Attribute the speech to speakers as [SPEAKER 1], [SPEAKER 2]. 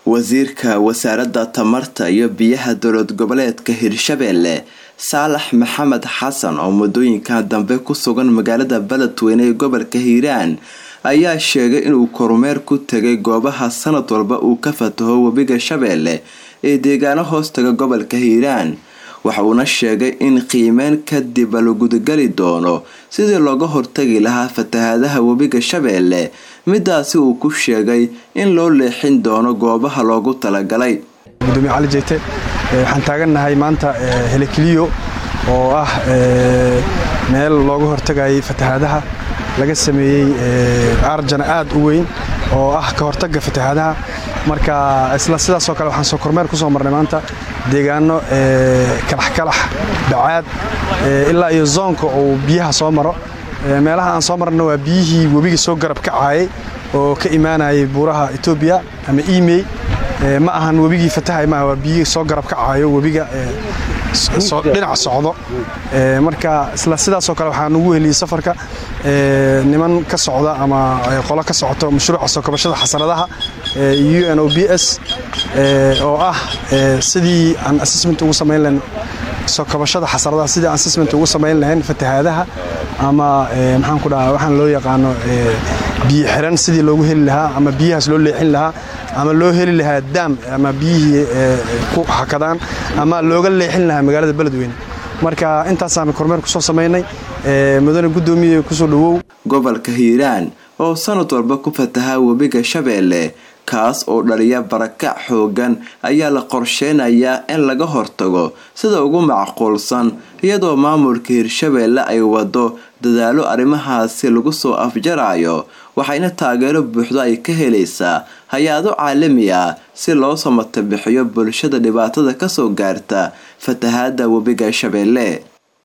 [SPEAKER 1] wasiirka wasaaradda tamarta iyo biyaha dowlad goboleedka hirshabeelle saalax maxamed xasan oo muddooyinkan dambe ku sugan magaalada beledweyne ee gobolka hiiraan ayaa sheegay inuu kormeer ku tegay goobaha sanad walba uu ka fataho webiga shabeelle ee deegaano hoostaga gobolka hiiraan waxa uuna sheegay in qiimeyn kadib la gudagali doono sidii looga hortagi lahaa fatahaadaha webiga shabeelle midaasi uu ku sheegay in loo leexin doono goobaha loogu talagalay
[SPEAKER 2] gudoomiye cali jeyte waxaan taagannahay maanta helekiliyo oo ah meel looga hortagayay fatahaadaha laga sameeyey arjana aad u weyn oo ah ka hortagga fatahaadaha marka isla sidaasoo kale waxaan soo kormeer ku soo marnay maanta deegaano kalaxkalax bacaad ilaa iyo zoonka uu biyaha soo maro meelaha aan soo marna waa biyihii webiga soo garab kacaayay oo ka imaanayay buuraha etoobiya ama imey ma ahan webigii fatahay maaha waa biyihii soo garab kacaayo webiga dhinac socdo marka isla sidaasoo kale waxaan ugu heliyey safarka niman ka socda ama qolo ka socoto mashruuca soo kabashada xasanadaha u n o b s oo ah sidii aan assessment ugu samayn lahayn soo kabashada xasaradaha sidii aan assessment ugu samayn lahayn fatahaadaha ama maxaan ku dhahaa waxaan loo yaqaano biyo xiran sidii loogu heli lahaa ama biyahaas loo leexin lahaa ama loo heli lahaa daam ama biyihii ku hakadaan ama looga leexin lahaa magaalada beledweyne marka intaasaan kormeer ku soo samaynay mudane guddoomiye kusoo dhowow
[SPEAKER 1] gobolka hiiraan oo sanad walba ku fatahaa webiga shabeelle kaas oo dhaliya barakac xoogan ayaa la qorsheynayaa in laga hortago sida ugu macquulsan iyadoo maamulka hirshabeelle ay wado dadaalo arrimahaasi lagu soo afjarayo waxayna taageero buuxdo ay ka helaysaa hay-ado caalami ah si loo samatabixiyo bulshada dhibaatada kasoo gaarta fatahaada webiga shabeelle